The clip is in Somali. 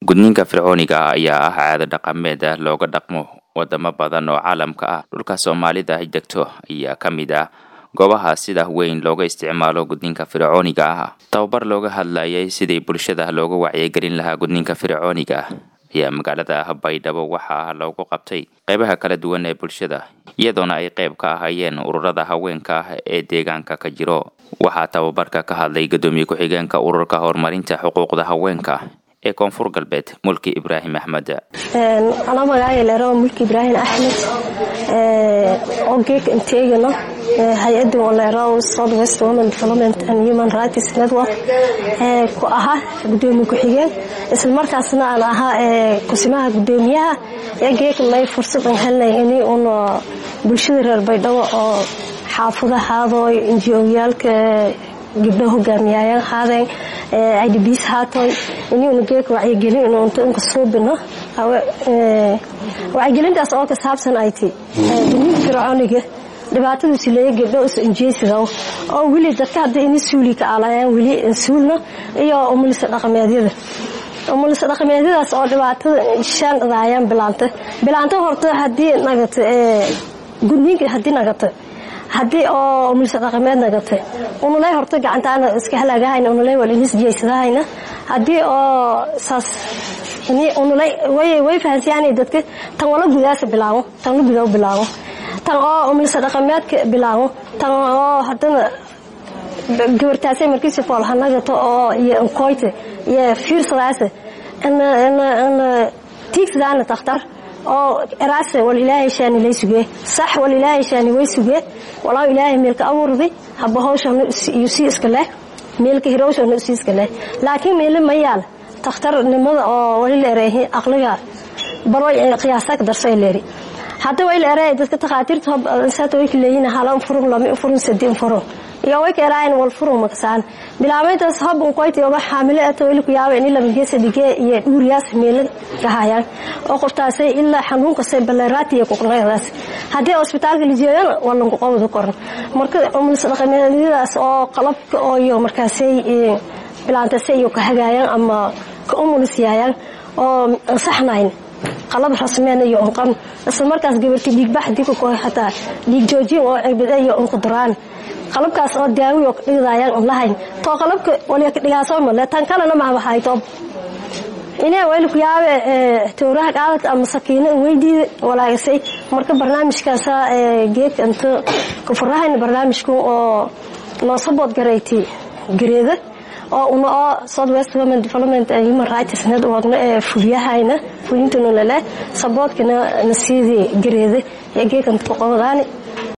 gudniinka fircooniga ah ayaa ah caado dhaqameed looga dhaqmo wadamo badan oo caalamka ah dhulka soomaalida ay degto ayaa ka mid ah goobaha sida weyn looga isticmaalo gudniinka fircooniga ah tababar looga hadlayay sidii bulshada looga wacyigelin lahaa gudniinka fircooniga ayaa magaalada baydhabo waxaa loogu qabtay qeybaha kala duwan ee bulshada iyadoona ay qeyb ka ahayeen ururada haweenka ah ee deegaanka ka jiro waxaa tababarka ka hadlay gudoomiye ku-xigeenka ururka horumarinta xuquuqda haweenka ee koonfur galbeed mulki ibraahim axmed anaa magacaaga leero mulki ibraahim axmed oo geeka inteegano hay-adda leero south west women development and human rights network ku ahaa gudoomiye ku-xigeen isla markaasna aan ahaa kusimaha gudoomiyaha ee geeka may fursad aan helnay in un bulshada reer baydhabo oo xaafadahaadooy injiyooyaalka gabdho hogaamiyayaan haadeen idbs haatoy inuuna geeka wacyigelin inuunta inka suubino wacyigelintaas oo ka saabsan ay ti gudniinka fircooniga dhibaatadu sileeya gabdho is injeesidow oo weli dadka hadda ini suuli ka alayaan weli suulna iyo umulisa dhaqameedyada umulisa dhaqameedyadaas oo dhibaatada shaan dhadaayaan bilaanta bilaanta horta hadii nagata gudniinka hadii nagata haddii oo umulisa dhaqameed nagata unuley horta gacantaana iska halaagahayna unuley wal inis jeysadahayna haddii oo saas unuley way fahansiyaanay dadka tan wala gudaasa bilaabo tan la gudaa bilaabo tan oo umulisa dhaqameedka bilaabo tan oo haddana gabartaasay markiisi fool hanagato oo iyo nkoyta iyo fiirsadaasa ina tiigsadaana takhtar oo eraase wal ilaahay shaani lay sugee sax wal ilaahay shaani way sugee walaa ilaahay meelka abuurday haba hawshana iyo sii iska leh meelka hirowshana sii iska leh laakiin meele ma yaal takhtarnimada oo wali la ereehi aqliga baro qiyaasa ka darsay leeri hadda way la ereey dadka takhaatiirta hob saata way leeyihiin halan furun lama furun sadin furun iyo way ka eraayeen wal furun makasaan bilaabayntaas hob un qoyti oba xaamile ato weli ku yaaba in laba geesa dige iyo dhuuriyaas meelo ka hayaan oo qoftaasay ilaa xanuunka say balleeraatiya ku qnaydaas haddii hospitaalka la jeedana waa lanku qowda koran marka umulis dhaqameedyadaas oo qalabka oo iyo markaasay bilaantasay iyo ka hagaayaan ama ka umulis yaayaan oo ansaxnayn qalab rasmeen iyo unqan isla markaas gabarti dhiigbax dika ku xataa dhiig joojin oo cirbada iyo unquduraan qalabkaas oo daawi oo dhigdaayaan un lahayn too qalabka waliya ka dhigaasoo male tan kalena mahaba hayto inee wayla ku yaabe towraha qaadad ama sakiino weydiida walaagasay marka barnaamijkaasa geedka inta kufurahayna barnaamijku oo noo sabood garayti gareeda oo una oo south west women development and human rights networkna ee fuliyahayna fulintana lale saboodkana nasiidii gareeda ee geedka inta ku qabadaani